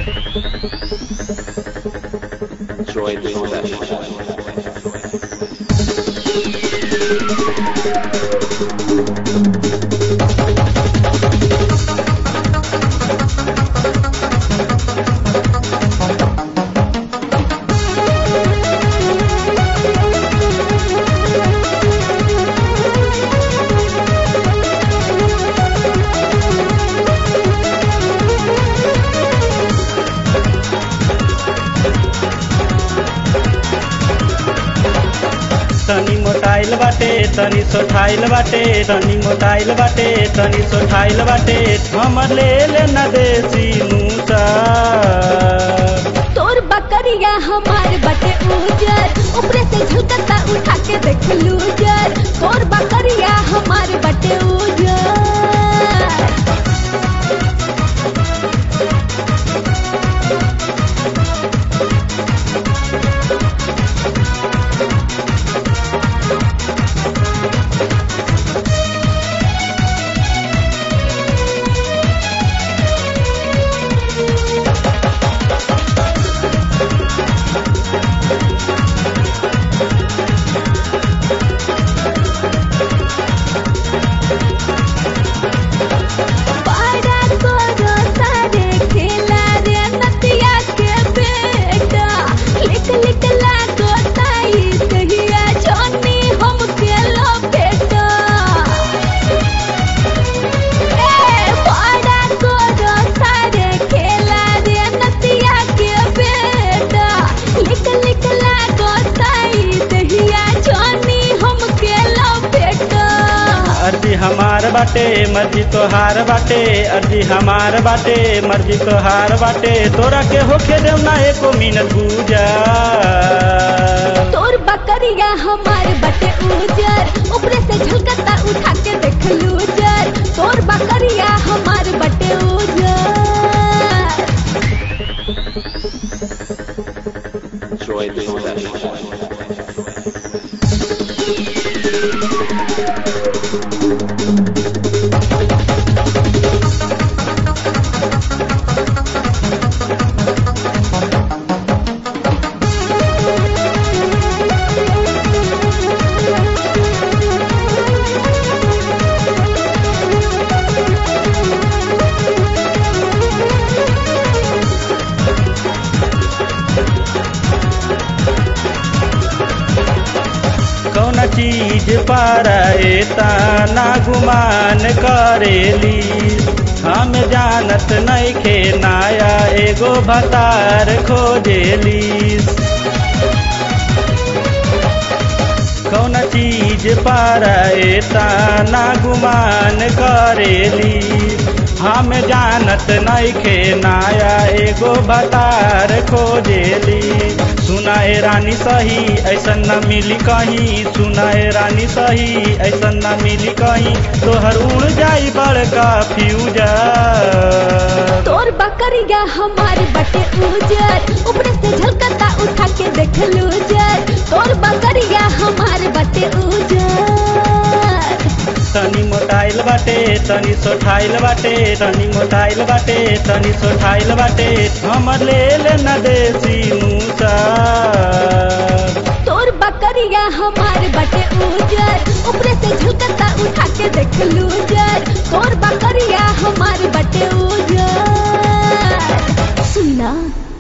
Join the session. तनी मोटाइल बाटे तनी सोठाइल बाटे तनी मोटाइल बाटे तनी सोठाइल बाटे हमर ले ले न देसी मूसा तोर बकरिया हमार बटे उजर ऊपरे से झलकता उठा के देख लूजर तोर बकरिया हमार बटे उजर पारा करो सारे खेला रे नतिया के बेटा लिक लिक लागो ताई दहिया जोनी हम के लो बेटा ए पारा करो सारे खेला रे नतिया के बेटा लिक लिक लागो ताई दहिया जोनी हम के लो बेटा अर्जी हमार बाटे मर्जी तोहार बाटे अर्जी हमार बाटे मर्जी तोहार बाटे तोरा के होखे देव ना एको मिनट पूजा तोर बकरिया हमार बटे उजर ऊपरे से झलकता उठा के देख लूजर तोर बकरिया हमार बटे उजर Join the session. कौन चीज पर ना गुमान करेली हम जानत नइखे नाया एगो भतार खोजेली कौन चीज पर ना गुमान करेली हम जानत नइखे नाया एगो भतार खोजेली सुनाए रानी सही ऐसन न मिली कहीं सुनाए रानी सही ऐसन न मिली कहीं तोहर उड़ जाई बड़का फ्यूजर तोर बकरिया हमार बटे उजर ऊपरे से झलकता उठा के देख लूजर तोर बकरिया हमार बटे उजर तनी मोटाइल बाटे तनी सोठाइल बाटे तनी मोटाइल बाटे तनी सोठाइल बाटे हमर ले ले न देसी मूसा तोर बकरिया हमार बटे उजर ऊपरे से झलकता उठा के देख लूजर तोर बकरिया हमार बटे उजर सुना